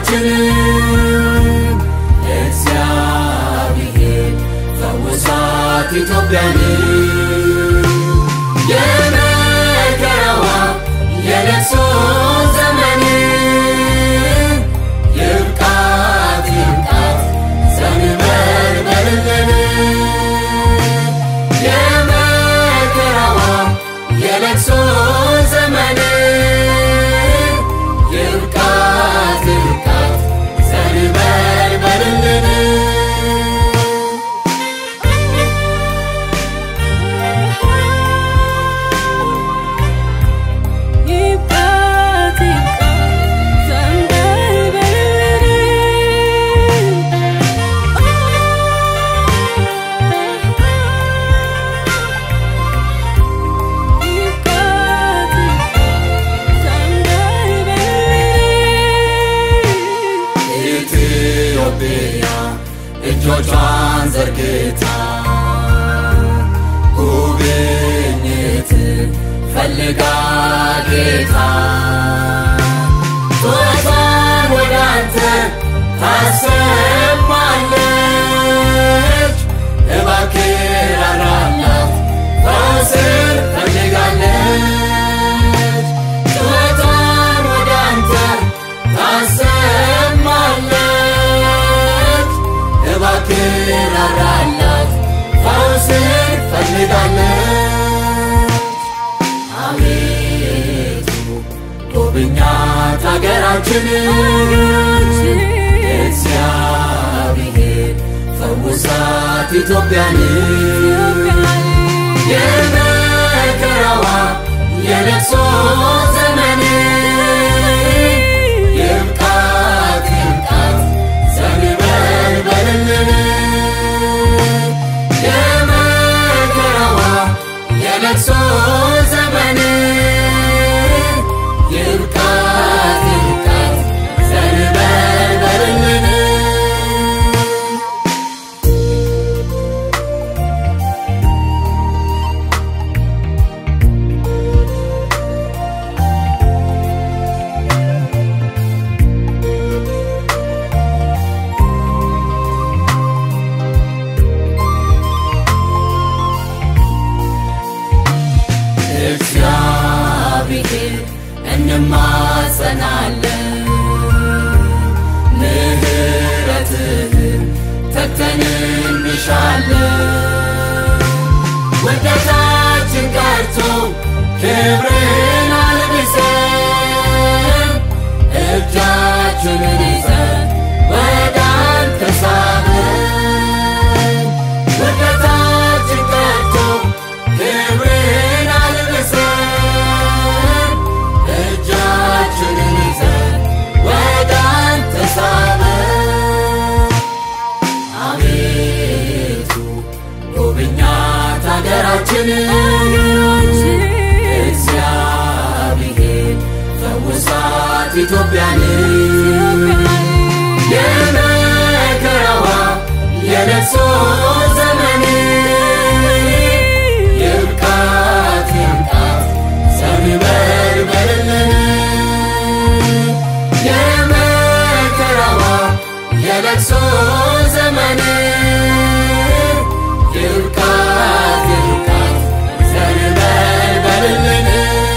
ሀገራችንን እግዚአብሔር ፈውሳት ኢትዮጵያን የመከራዋ የለቅሶ ዘመን ይብቃት ይብቃት ዘንበልበልልን የመከራዋ የለቅሶ ዘመን ይብቃት ይብቃት ዘንበልበልልን ይብቃት ይብቃት ዘንበልበልልን ይብቃት ይብቃት ዘንበልበልልን ኢትዮጵያ እጆቿን ዘርግታ ጉብኝት ፈልጋ ጌታ ጩኸቷን ወደ አንተ ታሰማለች። እባክህ ራራላት፣ ፈውስን ፈልጋለች። ጩኸቷን ወደ አንተ ታሰማለች። እባክህ ራራላት፣ ፈውስን ፈልጋለች። አቤቱ ጎብኛት ሀገራችንን እግዚአብሔር ፈውሳት ኢትዮጵያን የመከራዋ የለቅሶ ዘመን ይብቃት ይብቃት ዘንበልበልልን የመከራዋ የለቅሶ ዘመን ይብቃት ይብቃት ዘንበልበልልን እግዚአብሔር እንማጸናለን ምሕረትህን ተግተን እንሻለን ውደታችን ቀርቶ ክብርን አልብሰን እጃችንን ይዘን ወደ አንተ ሳብን ውደታችን ቀርቶ ክብርን አልብሰን እጃችንን ይዘን ወደ አንተ ሳብን አቤቱ ጎብኛት ሀገራችንን እግዚአብሔር ፈውሳት ኢትዮጵያን የመከራዋ የለቅሶ ዘመን ይብቃት ይብቃት ዘንበልበልልን የመከራዋ የለቅሶ ዘመን ይብቃት ይብቃት ዘንበልበልልን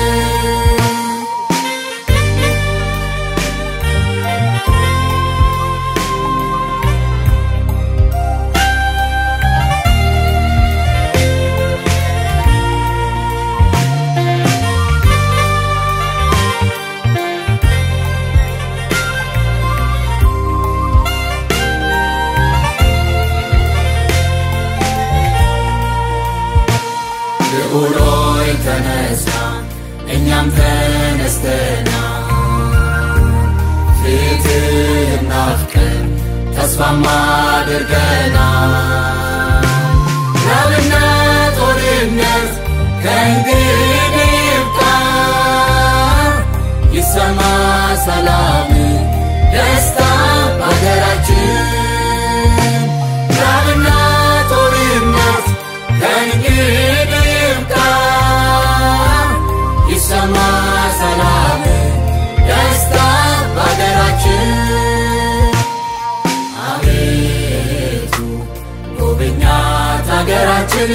ልዑሎይ ተነሳ እኛም ተነስተና ፊትህ ናፍቀን ተስፋም አድርገና ራብና ጦርነት ከእንግዲህ ይብቃ ይሰማ ሰላም ደስታ በሀገራችን ራብና ጦርነት ከእንግዲህ ይብቃ ይሰማ ሰላም ደስታ በሀገራችን ሀገራችን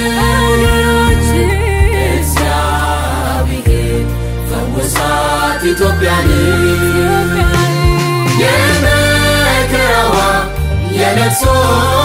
እግዚአብሔር ፈውሳት ኢትዮጵያን የመከራዋ የለቅሶ